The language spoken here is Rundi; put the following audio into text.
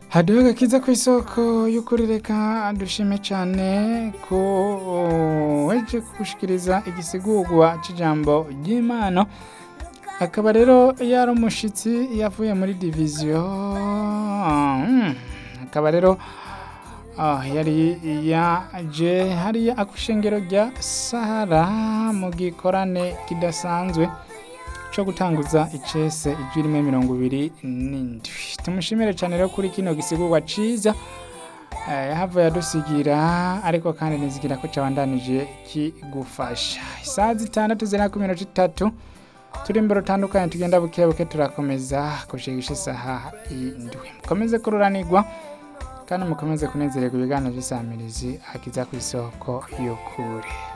haduwe gakiza ku isoko y'ukuri reka dushime cyane ko weje kugushikiriza igisigurwa cy'ijambo ry'imana akaba rero yari umushitsi yavuye muri diviziyo Mm, akaba rero ah, yari yaje hariya akushengero rya sahara mu gikorane kidasanzwe cyo gutanguza icese ijwi rimwe mirongo ibiri n'indwi tumushimire cyane rero kuri kino gisigurwa ciza eh, yahavuye adusigira ariko kandi nizigira ko cabandanije kigufasha isaha zitandatu zirindwi ku minota itatu turi imbere utandukanye tugenda buke buke turakomeza kushigisha isaha indwi mukomeze kururanirwa kandi mukomeze kunezererwa ibiganiro by'isamirizi akiza ku isoko y'ukuri